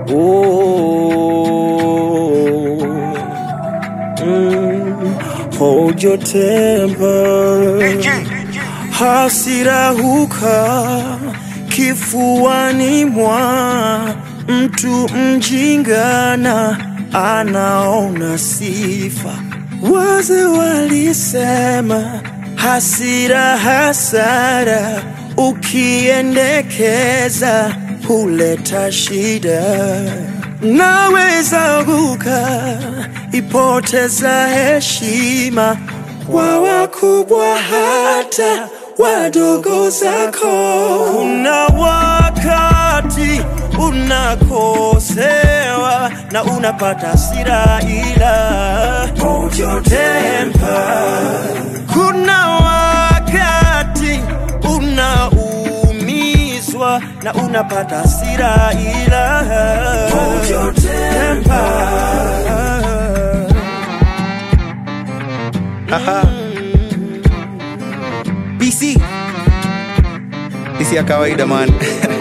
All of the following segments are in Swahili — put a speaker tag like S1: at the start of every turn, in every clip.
S1: Oh, mm, hold your temper. Hasira huka kifuani mwa mtu mjingana anaona sifa. Wazee walisema hasira hasara, ukiendekeza huleta shida. Naweza guka ipoteza heshima kwa wakubwa hata wadogo zako. Kuna wakati unakosewa na unapata hasira, ila hold your temper. Kuna wakati unaumizwa na unapata hasira, ila hold your temper.
S2: Aha. BC. Isi ya kawaida man.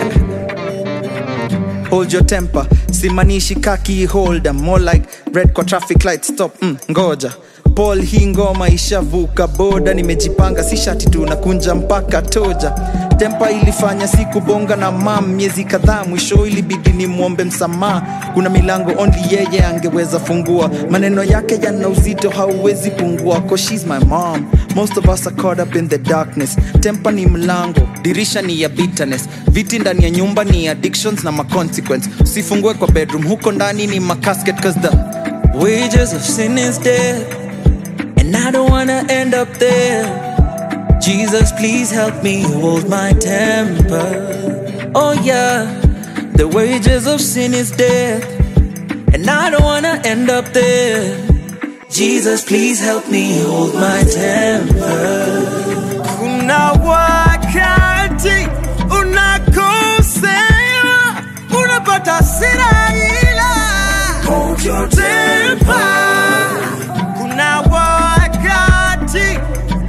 S2: Hold your temper. Simanishi kaki holder. More like red kwa traffic light stop. Mm, ngoja. Paul hii ngoma ishavuka boda, nimejipanga si shati tu nakunja mpaka toja. Tempa ilifanya siku bonga na mam miezi kadhaa, mwisho ilibidi ni mwombe msamaha. Kuna milango only yeye angeweza fungua, maneno yake yana uzito hauwezi pungua, cause she's my mom. Most of us are caught up in the darkness. Tempa ni mlango, dirisha ni ya bitterness, viti ndani ya nyumba ni addictions na maconsequence. Usifungue kwa bedroom, huko ndani ni macasket cause the wages of sin is death. And I don't wanna end up there. Jesus, please help me hold my temper. Oh, yeah, the wages of sin is death. And I don't wanna end up there. Jesus, please help me hold my temper.
S1: Kuna wakati unakosewa, unapata hasira ila hold your temper. Kuna wakati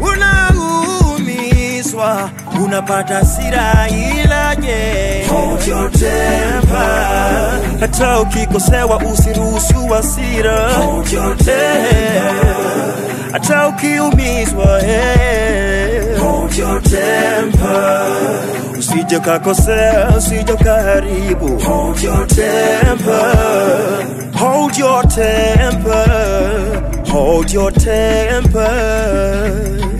S1: unaumizwa, unapata hasira ila je, hold your temper. Hata ukikosewa usiruhusu hasira, hold your temper. Hata ukiumizwa, eh, hold your temper. Usije ukakosea, usije ukaharibu, hold your temper. Hold your temper, hold your temper.